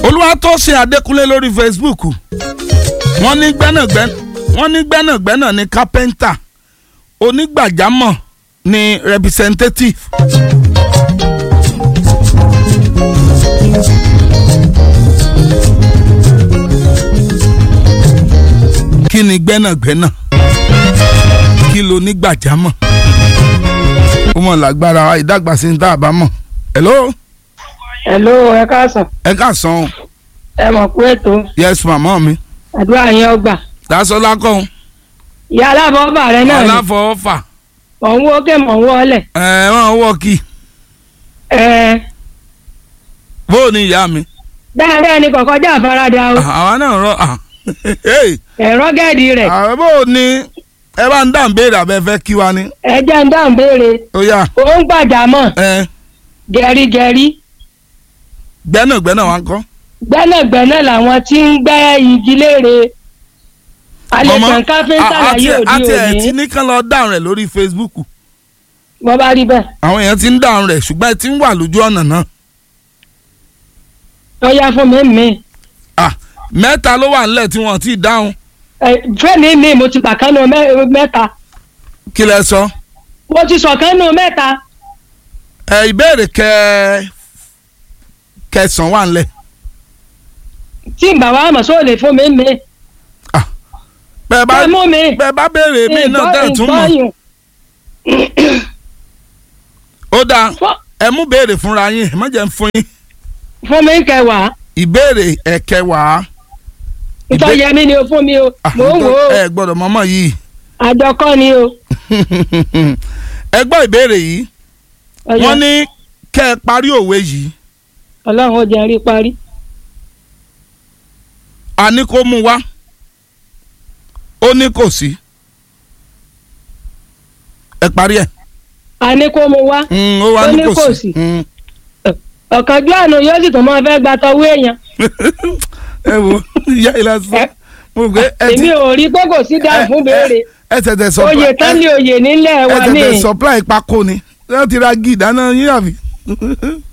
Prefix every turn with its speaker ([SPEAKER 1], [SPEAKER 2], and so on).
[SPEAKER 1] olúwatósìn adékúnlé lórí facebook wọ́n ní gbẹ́nàgbẹ́nà wọ́n ní gbẹ́nàgbẹ́nà ní kápẹ́ńtà onígbàjámọ̀ ní representative. kí ni gbẹ́nàgbẹ́nà kí ló ní gbàjámọ̀ ó mọ̀ lágbára ìdàgbàsí ní tá a bá mọ̀ hello
[SPEAKER 2] hello ẹ káàsán
[SPEAKER 1] ẹ káàsán o
[SPEAKER 2] ẹ mọ̀ pé ètò
[SPEAKER 1] yes màmá mi
[SPEAKER 2] àdúrà yẹn ọgbà
[SPEAKER 1] dasọlá kọ́
[SPEAKER 2] ìyá aláfọwọ́fà rẹ náà ni
[SPEAKER 1] ọláfọwọ́fà
[SPEAKER 2] mọ̀ ń wó ké mọ̀ ń wọlé
[SPEAKER 1] ẹ wọ́n wọ́ kí
[SPEAKER 2] ẹ
[SPEAKER 1] bóò ní ìyá mi
[SPEAKER 2] dáadáa ni kọ̀kọ́ já àfaradà o
[SPEAKER 1] àwa náà rọ
[SPEAKER 2] ẹ̀rọ gẹ́ẹ̀dì rẹ̀
[SPEAKER 1] àwọn bóò ní ẹ bá ń dá ń béèrè abẹ́ fẹ́ kí wa ni
[SPEAKER 2] ẹ jẹ́ ń dáhùn béèrè
[SPEAKER 1] ó yá
[SPEAKER 2] ó ń gbàjámọ̀
[SPEAKER 1] ẹ
[SPEAKER 2] gẹ̀rígẹ̀rí
[SPEAKER 1] gbẹ́nàgbẹ́nà wa ń kọ́
[SPEAKER 2] gbẹ́nàgbẹ́nà làwọn tí ń gbẹ́ igi léèrè
[SPEAKER 1] Màmá,
[SPEAKER 2] alẹ́sàn káfíńtà
[SPEAKER 1] a- àti
[SPEAKER 2] láyé òde
[SPEAKER 1] àti ẹ̀ tí
[SPEAKER 2] òní
[SPEAKER 1] ní kán lọ dáhùn rẹ̀ lórí facebook
[SPEAKER 2] wọ́n bá rí bẹ́ẹ̀
[SPEAKER 1] àwọn èèyàn ti ń dáhùn rẹ̀ ṣùgbọ́n ẹ ti ń wà lójú ọ̀nà náà
[SPEAKER 2] ó yá fún mi mi
[SPEAKER 1] Ah, mẹ́ta ló wà nílẹ̀ tí wọ́n ti dáhùn
[SPEAKER 2] fẹ́mi mi mo ti pàkánù mẹ́- mẹ́ta
[SPEAKER 1] kí lẹ sọ
[SPEAKER 2] mo ti sọ̀kánù mẹ́ta
[SPEAKER 1] ẹ ìbéèrè kẹ kẹsàn-án wà nílẹ̀
[SPEAKER 2] tí ń bà wá mọ̀ sóò lè fún mi mi
[SPEAKER 1] bẹ́ẹ̀ bá
[SPEAKER 2] ẹ mú mi
[SPEAKER 1] bẹ́ẹ̀ bá béèrè mí náà tẹ̀ tún mọ̀
[SPEAKER 2] ìgbọ́yùn
[SPEAKER 1] ó dáa
[SPEAKER 2] Fún-
[SPEAKER 1] ẹ mú béèrè fúnra yín ẹ má jẹ́ ń fún yín
[SPEAKER 2] fún mi kẹwàá
[SPEAKER 1] ìbéèrè ẹ̀kẹwàá
[SPEAKER 2] ìtọ́ yẹ mí ni o fún mi o
[SPEAKER 1] Ah,
[SPEAKER 2] mò ń wò ó
[SPEAKER 1] ẹ gbọ́dọ̀ mọ́mọ́ yìí
[SPEAKER 2] àjọkọ́ ni o
[SPEAKER 1] ẹ gbọ́ ìbéèrè yìí
[SPEAKER 2] Ọya,
[SPEAKER 1] wọ́n ní kẹ́ ẹ parí òwe yìí
[SPEAKER 2] ọlọ́run ó jẹ́ rí parí
[SPEAKER 1] a ní kó mú wá ó ní kò sí ẹ parí ẹ
[SPEAKER 2] a ní kó mu wá
[SPEAKER 1] Mm, ó wá
[SPEAKER 2] Ó
[SPEAKER 1] ní
[SPEAKER 2] ní
[SPEAKER 1] kò
[SPEAKER 2] kò
[SPEAKER 1] sí
[SPEAKER 2] sí.
[SPEAKER 1] Mm.
[SPEAKER 2] ọ̀kánjú àná yóò sì tún máa fẹ́ gba tọwọ́ èèyàn
[SPEAKER 1] ẹ wo ìyá ìlà sọ
[SPEAKER 2] Ẹ-
[SPEAKER 1] mo rò pé ẹ ti
[SPEAKER 2] èmi ò rí pé kò sí dáhùn fún béèrè
[SPEAKER 1] ẹ tẹ̀tẹ̀ supply
[SPEAKER 2] oyè tán ní oyè nílẹ̀
[SPEAKER 1] ẹ
[SPEAKER 2] wa ní
[SPEAKER 1] tẹ̀tẹ̀ supply pákó ni wọ́n ti ra gí ìdáná yín àbí